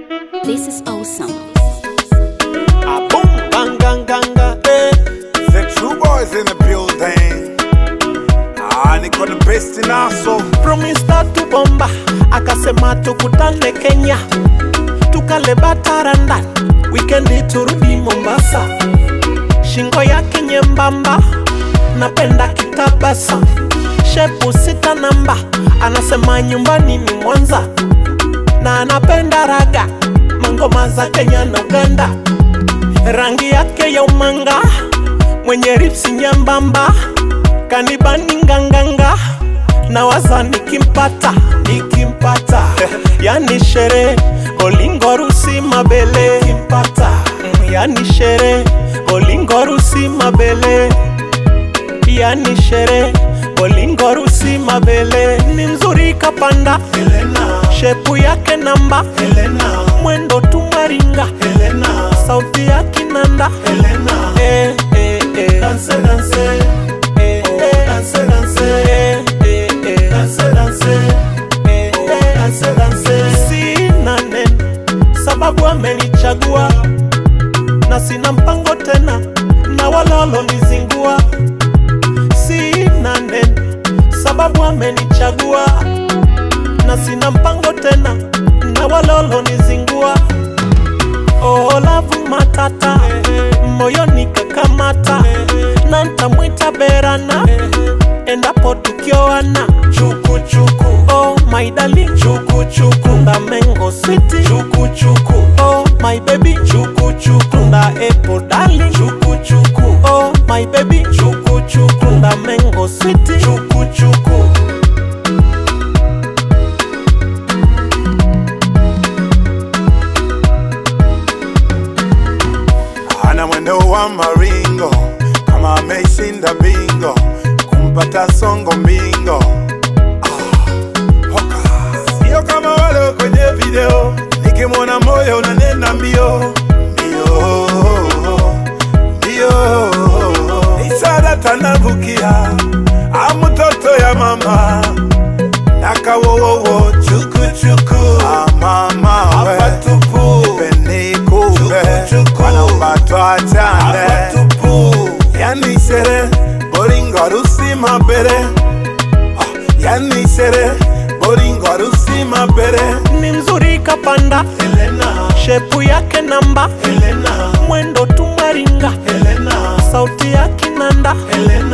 This is awesome. A boom, bang, gang, ganga, eh. The true boys in the building. Ah, niko the best in aso. Promise to bomba, akasema tukutane Kenya, tukale bataranda, wikendi turudi Mombasa. Shingo yake nyembamba, napenda kitabasa, shepu sita namba, anasema nyumbani ni Mwanza, na anapenda raga, mangoma za Kenya na Uganda, rangi yake ya umanga, mwenye ripsi nyembamba, kanibani nganganga na waza nikimpata nikimpata yani shere olingo rusi mabele kimpata yani shere olingo rusi mabele yani shere olingo rusi mabele ni mzuri kapanda Helena. shepu yake namba Helena. mwendo tumaringa Helena. sauti ya kinanda Helena. Eh, eh, eh. Dance, dance. Eh, eh. Dance, dance. Eh, eh, eh. Dance, dance. Eh, eh. Dance, dance. Sina neno sababu amenichagua na sina mpango tena na walolonizingua sina neno sababu amenichagua na sina mpango tena na walolonizingua olavu matata moyoni kakamata na ntamwita berana endapo tukioana chukuchuku oh my darling chukuchuku ndamengo switi chukuchuku oh my baby chukuchuku nda epo darling chukuchuku oh my baby chukuchuku ndamengo switi chukuchuku Ana mwendo wa maringo kama ameshinda bingo, kumpata songo mbingo. Ah, hoka. Sio kama wale kwenye video, nikimwona moyo unanena mbio mbio mbio. Isara tanavukia amutoto ya mama nakawowowo chukuchuku ah, mama we peni kube wanaupatwa chane yani shere boringo rusi mabere Ah, yani shere boringo rusi mabere ni mzuri kapanda Helena. shepu yake namba Helena. mwendo tumaringa Helena. sauti ya kinanda Helena.